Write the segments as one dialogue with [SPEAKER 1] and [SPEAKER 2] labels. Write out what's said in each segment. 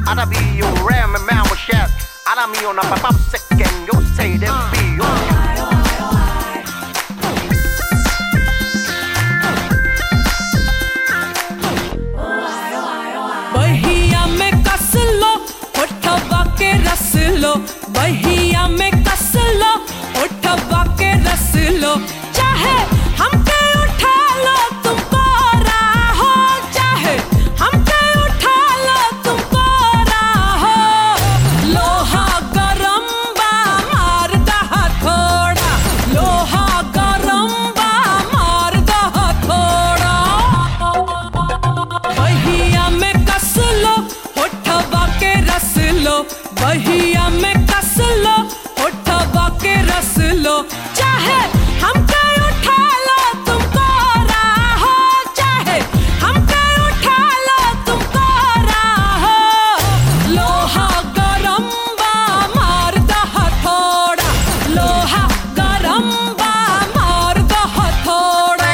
[SPEAKER 1] Ahora vi un ram and man with chef. Ahora mi una papá second. Yo say them be yo.
[SPEAKER 2] बहिया में कस लो होठवा के रस लो बहिया में कस लो होठवा के रस लो चाहे हमके उठा लो तुमको राहो चाहे हमके उठा लो तुमको राहो लोहा गरम बा मार दहा थोड़ा लोहा गरम बा मार दहा थोड़ा बहिया में कस लो होठवा के रस लो बहिया में कस लो होठवा के रस लो चाहे हमके उठा लो तुमको राहो चाहे हमके उठा लो तुमको राहो लोहा गरम बा मार दहा थोड़ा लोहा गरम बा मार दहा थोड़ा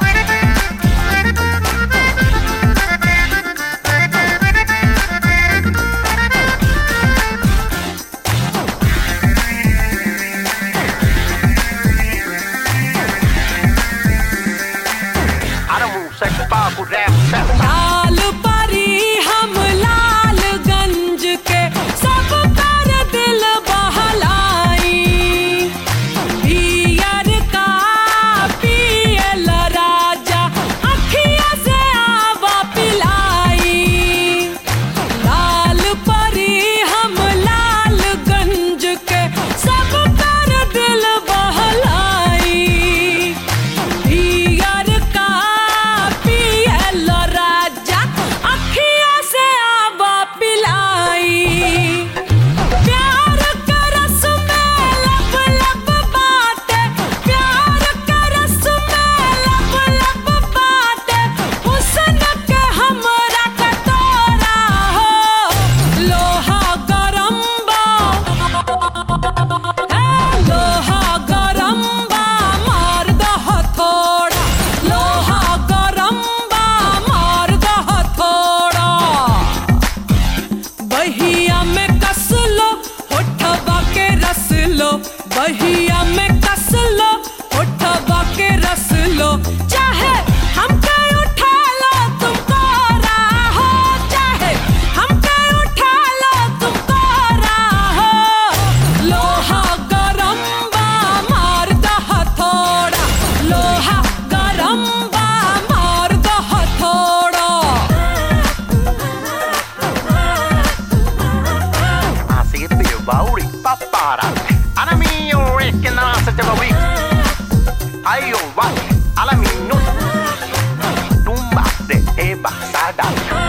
[SPEAKER 1] I don't move sex power with rap sex.
[SPEAKER 2] लाल परी हम लालगंज के सब कर दिल बहलाई पियर का पियल राजा अखिया से आवा पिलाई लाल परी हम लालगंज के सब कर दिल बहलाई पियर का पियल राजा अखिया से आवा पिलाई प्यार का रस में लब लब बाटे प्यार का रस में लब लब बाटे हुस्न के हमरा कटोरा हो लोहा गरम बा लोहा गरम बा मार दह थोड़ा लोहा गरम बा मार दह थोड़ा बहिया में कस लो होठवा के रस लो बहिया में कस लो होठवा के रस लो चाहे हमके उठा लो तुमको राहो चाहे हमके उठा लो तुमको राहो लोहा गरम बा मार दहा थोड़ा लोहा गरम बा मार दहा थोड़ा
[SPEAKER 1] Así es, tío, Bauri, papara. Ahora mi un rick and I said to week. Ay, yo, va. Ahora mi no. Tumba de Eva Sada.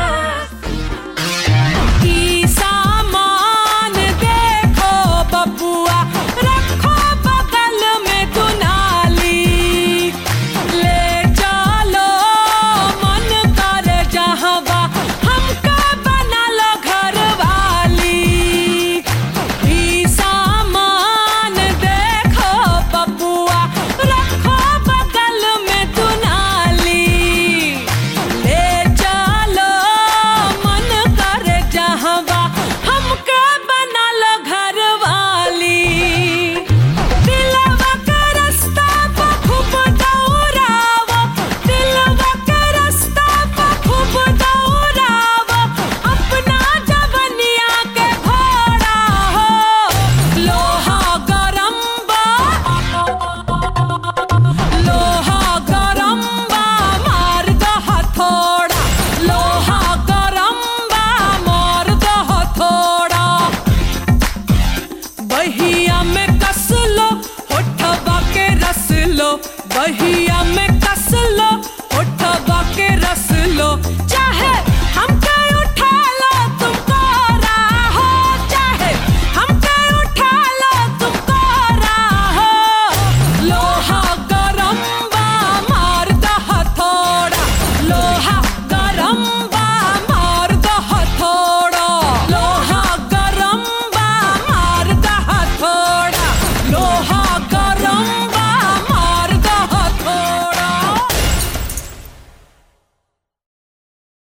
[SPEAKER 2] की सामान देखो बबुआ रखो बगल में दुनाली ले चलो मन कर जहवा हमका बना लो घर वाली ई सामान देखो बबुआ रखो बगल में दुनाली ले चलो मन कर जहवा हमके बना लो घर वाली दिलवा के रास्ता पे खूब दौड़ावो दिलवा के रास्ता पे खूब दौड़ावो अपना जवनिया के घोड़ा हो लोहा गरम बा लोहा गरम बा मार दहा थोड़ा लोहा गरम बा मार दहा थोड़ा बहिया में कस लो होठवा के रस लो बहिया में